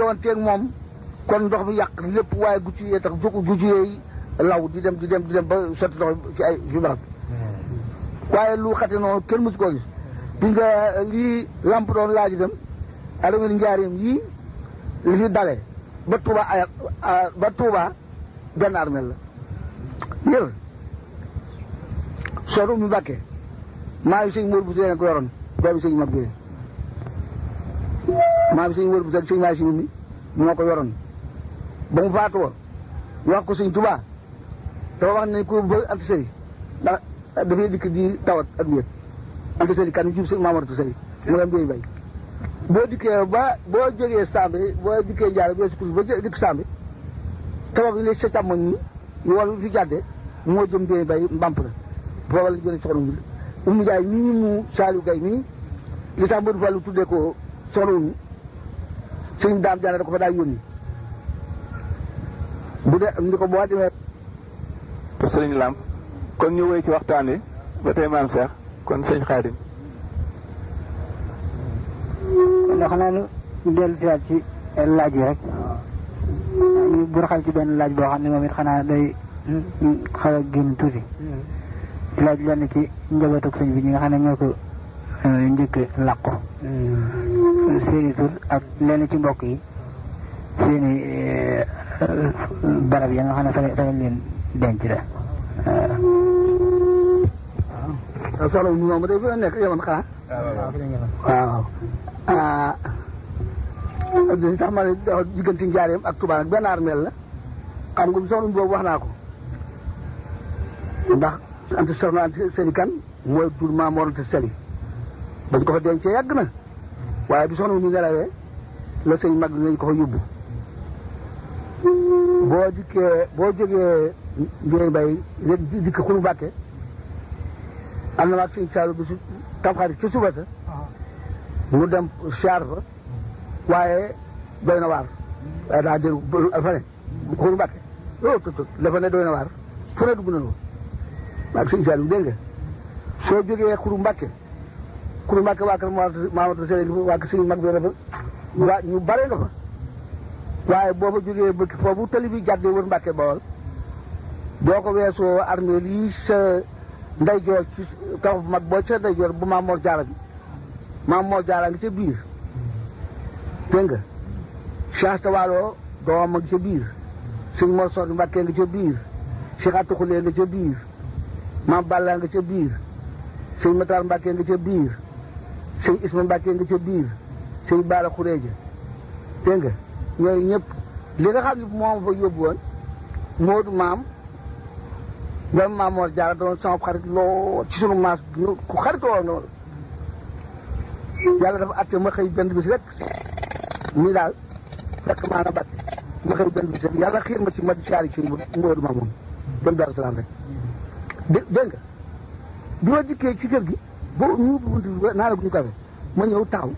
doonteeg moom kon ndox mi yàq lépp waaye gucci yee tax jóg gucci yee law di dem di dem di dem ba sotti ndox ci ay fi barab waaye lu xate noonu kenn mësu koo gis bi nga lii lamp doon laaj dem alamil njaarim yii li fi dale ba Touba ay ba Touba benn armel la yër soo mi Mbàkke maa ngi sëñ Mor bu seen ko yoroon doomi sëñ mag bi maa ngi sëñ Mor bu seen sëñ maa si mi moo ko yoroon ba mu faatuwa wax ko sëñ Touba dafa wax ne ko ba ant sëri ndax dafay dikk di tawat ak wéet ant sëri kan jub sëñ Mamadou sëri mu nga mbéy bay boo dikkee ba boo jógee Sambe boo dikkee Ndiaye boo sukkus ba dikk Sambe tabax yi ne sa càmmoñ ñi ñu wal fi jàdde moo jëm mbéy bay mbamp la booba la jëne soxna mu Umu Njaay mii mu Saliou Gay mii li tax Modou Fallou tuddee ko soxna Umu sëñ daam jaane da ko fa daa yónni bu dee ndi ko boo demee sëriñ Lamp kon ñu woy ci waxtaan wi ba tey maam Cheikh kon sëñ Xaadim kon xanaa nu dellu si waat ci laaj yi rek ñu burxal ci benn laaj boo xam ne moom it xanaa day xaw a génn tuuti laaj lenn ci njabootug sëñ bi ñi nga xam ne ñoo ko njëkk làqu seeni tur ak lenn ci mbokk yi seeni barab ya nga xam ne fa fa leen denc la waaw soxna Umu moom day fa nekk yemoon xanaa waaw ah li tax ma ne diggante njaareem ak Touba nag benn armeel la xam nga soxna boobu wax naa ko ndax ante soxna ante seli kan mooy tur maa moronte seli bañ ko fa dencee yàgg na waaye bi soxna mu nelawee la sëñ mag nañ ko fa yóbbu boo dikkee boo jógee mbéy bay léegi dikk xuru Mbàkke am na maag sëñ Saalu bi su tamxarit ci suba sa mu dem siyaar fa waaye doy na waar waaye daa dégg fa ne xuru Mbàkke loolu tut tut la fa ne doy na waar fu ne dugg na ko maag sëñ Saalu dégg nga soo jógee xuru Mbàkke xuru Mbàkke waa kër Mamadou Seye waa kër sëñ mag bi dafa waa ñu bare nga fa waaye boo fa jógee bëkk foofu tali bi jàddee wër Mbàkke Bawol boo ko weesoo armée lii sa ndeyjoor ci tax bu mag boo ca ndeyjoor bu Maam Mor Jaara bi Maam Mor Jaara ngi ca biir dégg nga Cheikh Tawalo doomam a ngi ca biir sëñ Mor Soxna Mbàkke nga ca biir Cheikh Atou Khoulé nga ca biir Maam Balla nga ca biir sëñ Matar Mbàkke nga ca biir sëñ Isma Mbàkke nga ca biir sëñ Baara Xureeja dégg nga ñooyu ñëpp li nga xam ne moom fa yóbbu woon Moodu maam ñoom maam Mor Jaara doon sama xarit loo ci sunu maas ku xarit woon noonu yàlla dafa atte ma xëy benn bis rek nii daal fekk maa na bat ma xëy benn bis rek yàlla xiir ma ci ma di saari ci Moodu maam moom dem Daaru Salaam rek dé dégg nga bi ma dikkee ci kër gi boo ñu ubbi buntu bi naa la guñu kafe ma ñëw taxaw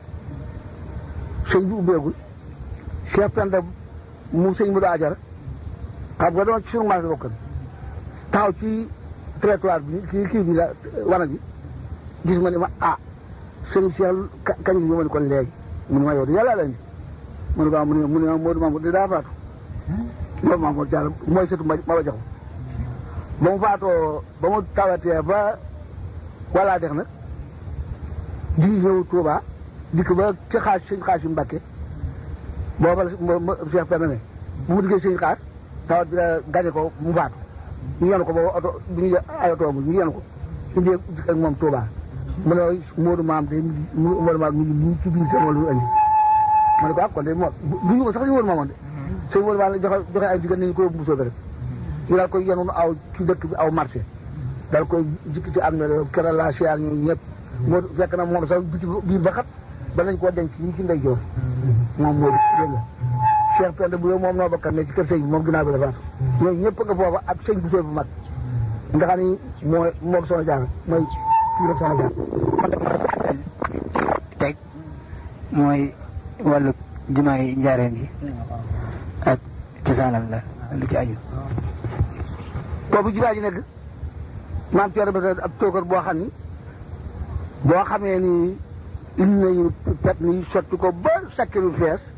sëñ bi ubbeegul Cheikh Penda mu sëñ Modou Ajara xam nga doon ci sunu marché bokkan taxaw ci trottoir bi kii kii bi la wana bi gis ma ne ma ah sëñ Cheikh kañ bi ma ne kon léegi mu ne ma yow de yàlla la ni mu ne waaw mu ne mu ne ma Modou Mamour di daa faatu Modou Mamour Diallo mooy sëtu ma ma ba jox ba mu faatoo ba mu tawatee ba walla dex nag di ñëw Touba dikk ba ci xaas sëñ xaas yu Mbàkke booba la Cheikh Penda ne bu mu diggee sëñ xaas tawat bi la gaje ko mu faatu ñu yenu ko booba oto bu ñu ay oto bu ñu yenu ko indi dikk ak moom Touba mu ne Modou maam de Modou maam mi ngi ci biir sama lu andi ma ne ko ah kon de moo du ñu ko sax ñu Modou maamoon de sëñ Modou maam la joxe joxe ay jigéen nañu ko yóbbu Mbusoo rek ñu daal koy yenu aw ci dëkk bi aw marché daal koy jikki ci am na keral la siyaar ñu ñëpp moo fekk na moom sax biti biir ba xat ba nañ koo denc ñi ci ndey joor moom moo dégg nga Cheikh Penda bu moom noo bakkan ne ci kër sëñ bi moom ginnaaw bi dafa ñooñu ñëpp nga foofa ak sëñ bu bu mag nga xam ni mooy moom soxna jaar mooy kii rek soxna jaar teg mooy wàllu jumaa yi njaareen ji ak cosaanam la lu ci aju boobu jumaa ji nekk maam Thierno Bada ab tookar boo xam ni boo xamee ni indi nañu pet ni sotti ko ba sakkiru fees